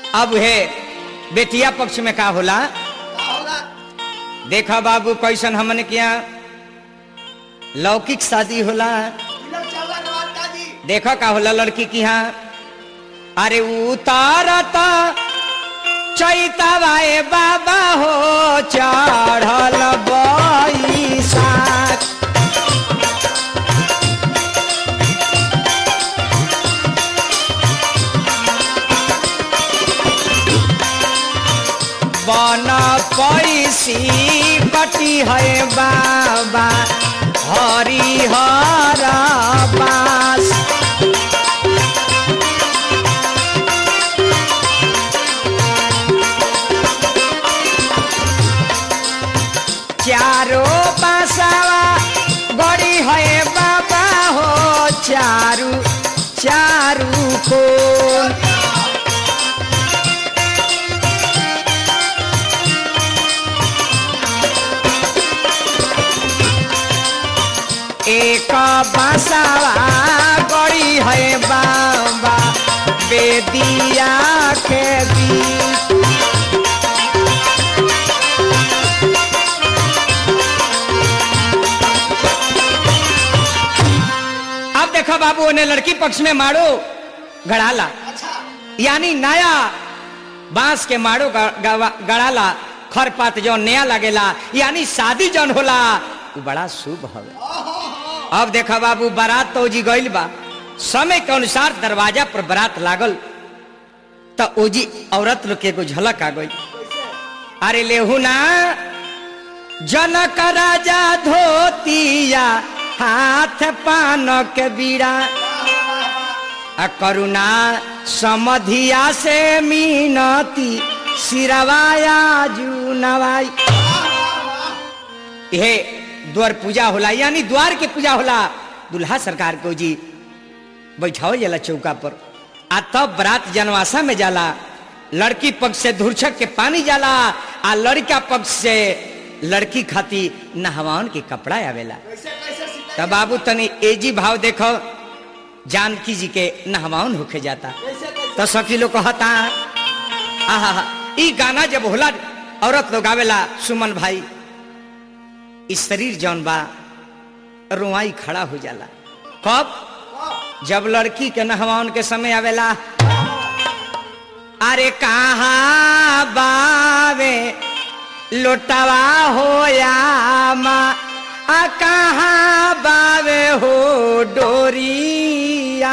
अब है बेटिया पक्ष में का होला का होला देखा बाबू कैसन हमन के यहाँ लौकिक शादी होला तिलक चावला नवाज का जी देखो का होला लड़की की यहाँ अरे उतारता चैतवाए बाबा हो चढ़ल बैसाख बन पैसी कटी है बाबा हरिहर बास चारो बासावा गड़ी है बाबा हो चारू चारू कोन एक बासावा गड़ी है बाबा बेदिया के बीच अब देखो बाबू उन्हें लड़की पक्ष में मारो गड़ाला अच्छा यानी नया बांस के मारो ग- गवा- गड़ाला खरपात जो नया लगेला यानी शादी जौन होला वो बड़ा शुभ हवे अब देखा बाबू बारात तो जी गइल बा समय के अनुसार दरवाजा पर बारात लागल तो ओजी औरत लोग के एगो झलक आ गई अरे लेहू ना जनक राजा धोतिया हाथ पान के बीड़ा आ करुणा समधिया से मीनती सिरवाया जू नवाई हे द्वार पूजा होला यानी द्वार के पूजा होला दुल्हा सरकार को जी बैठाओ जाला चौका पर आ तब बरात जनवासा में जाला लड़की पक्ष से धुरछक के पानी जाला आ लड़का पक्ष से लड़की खाती नहवान के कपड़ा आवेला कैसे कैसे सीता तब बाबू तनी एजी भाव देखो जानकी जी के नहवान होके जाता कैसे कैसे तो सखी लोग कहता आहा ई गाना जब होला औरत लोग आवेला सुमन भाई इस शरीर जौन बा रुआई खड़ा हो जाला कब जब लड़की के नहवान के समय आवेला अरे कहाँ बावे लोटवा हो या माँ आ कहाँ बावे हो डोरिया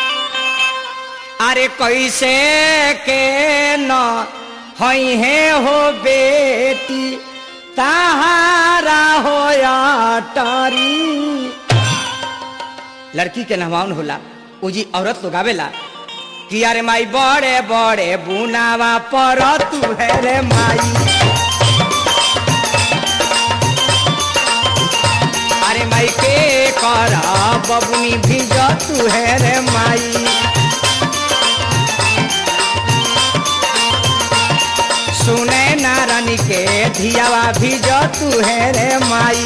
अरे कैसे के न हई है हो बेटी ताहारा हो या टरी लड़की के नहवान होला उजी औरत लोग आवेला कि अरे माई बड़े बड़े बुनावा पर तू है रे माई अरे माई के कर बबुनी भीज तू है रे माई सुने नारानी के धियावा भीज तू है रे माई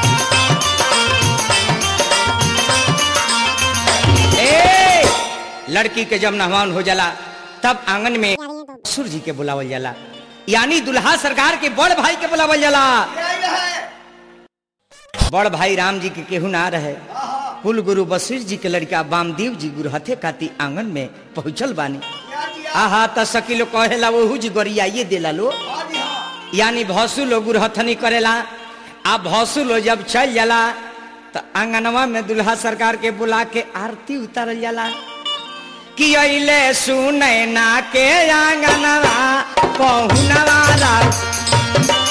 ए लड़की के जब नहवान हो जाला तब आंगन में सूर्य जी के बुलावल जाला यानी दुल्हा सरकार के बड़ भाई के बुलावल जाला आई रहे बड़ भाई राम जी के केहू ना रहे कुल गुरु वशिष्ठ जी के लड़का वामदेव जी गुरु हथे काती आंगन में पहुंचल बानी क्या जी आहा त सकी लोग कहेला वहू जी गरियाइए देला लो हाँ जी हाँ यानी भौसु लोग गुरहथनी करेला आ भौसु लोग जब चल जाला तो आंगनवा में दुल्हा सरकार के बुला के आरती उतारल जाला कि अइले सुने ना के आंगनवा पहुनवा रा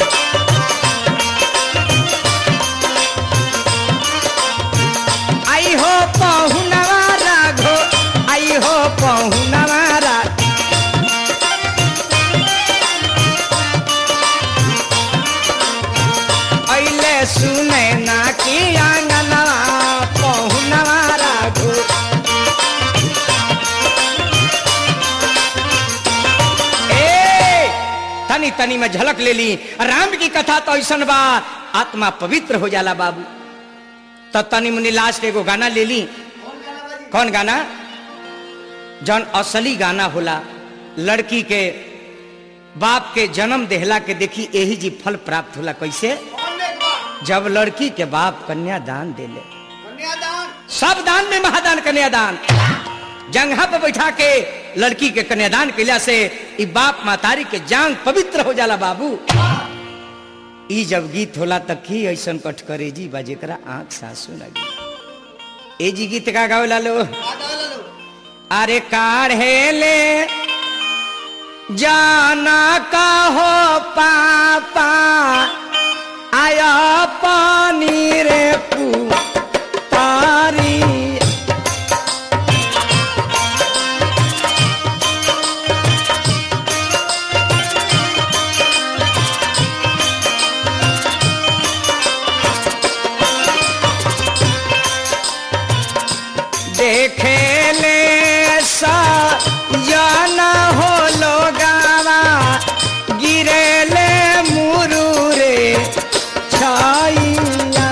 आई हो पहुनवा राघो आई हो पहुनवा रा अइले सुने ना कि आंगनवा पहुनवा राघो ए तनी तनी में झलक ले ली राम की कथा तो ऐसन बा आत्मा पवित्र हो जाला बाबू तो तनी मुनी लास्ट एगो गाना ले ली कौन गाना बाजी कौन गाना जौन असली गाना होला लड़की के बाप के जन्म देहला के देखी यही जी फल प्राप्त होला कैसे कौन एक बार जब लड़की के बाप कन्यादान देले कन्यादान सब दान में महादान कन्यादान जंघा पर बैठा के लड़की के कन्यादान कैला से ई बाप मातारी के जान पवित्र हो जाला बाबू ई जब गीत होला त की ऐसन कठ करे जी बा जेकरा आंख सासू लगी ए जी गीत का गावे लो आगा लो अरे काढ़े ले जाना का हो पापा आया पानी रे पुतारी देखे ले सा जाना हो लोगावा गिरे ले मुरुरे छाइया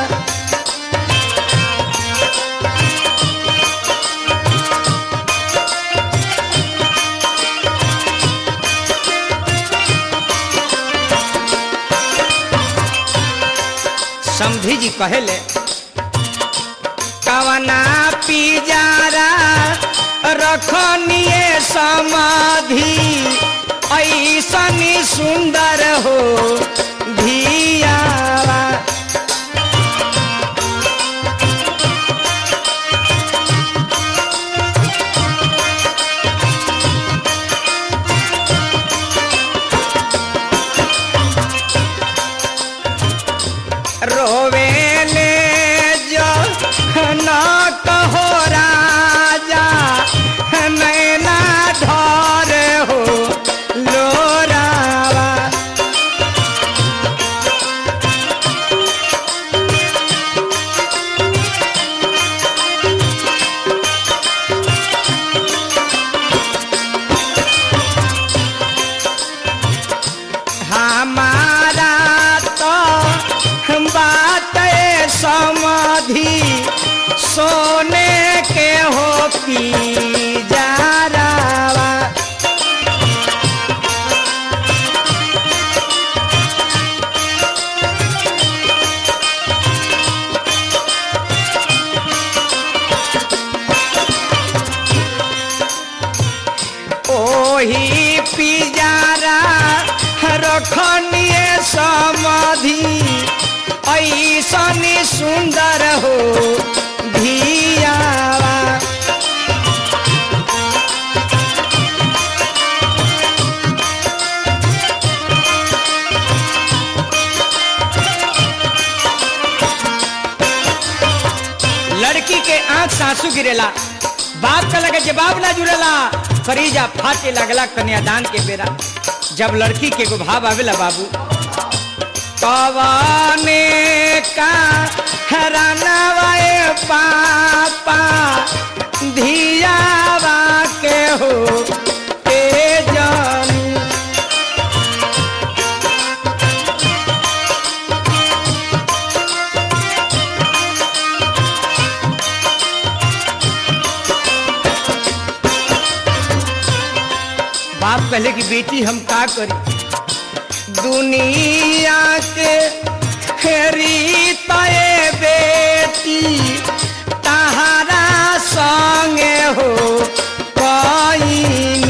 समधी जी कहेले कवना पिजारा रखनिए समाधि ऐसन सुंदर हो धियावा रोवेले जो ना कहो राजा नैना ढोर हो लोरावा हमारा तो बात समाधि सोने के हो पी जारावा ओही पिजारा रखनिए समाधि ऐसन सुंदर हो धियावा लड़की के आंख सासू गिरेला बाप का लगे जवाब ना जुड़ेला फरीजा फाटे लगला कन्यादान के बेरा जब लड़की के गुभाव आवेला बाबू कवाने का हरानवाए पापा धियावा के हो ए जानी बाप कहले कि बेटी हम का करी दुनिया के हेरी तय बेटी तहारा संगे हो कईनी